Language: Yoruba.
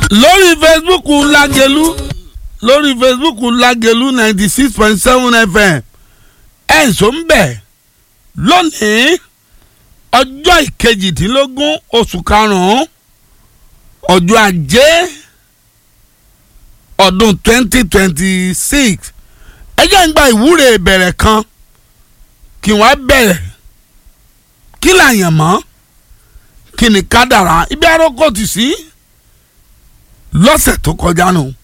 lórí facebook lágẹlú lórí facebook lágẹlú ninety six point seven fm ẹ̀ ń sọ ń bẹ̀ lónìí ọjọ́ ìkejìdínlógún oṣù karùn-ún ọjọ́ ajé ọdún twenty twenty six ẹ jẹ́ ń gba ìwúre ìbẹ̀rẹ̀ kan kí wọ́n bẹ̀rẹ̀ kí làyàn mọ́ kí ni kádàrá ibi arókò tì sí lọ́sẹ̀ tó kọjá nù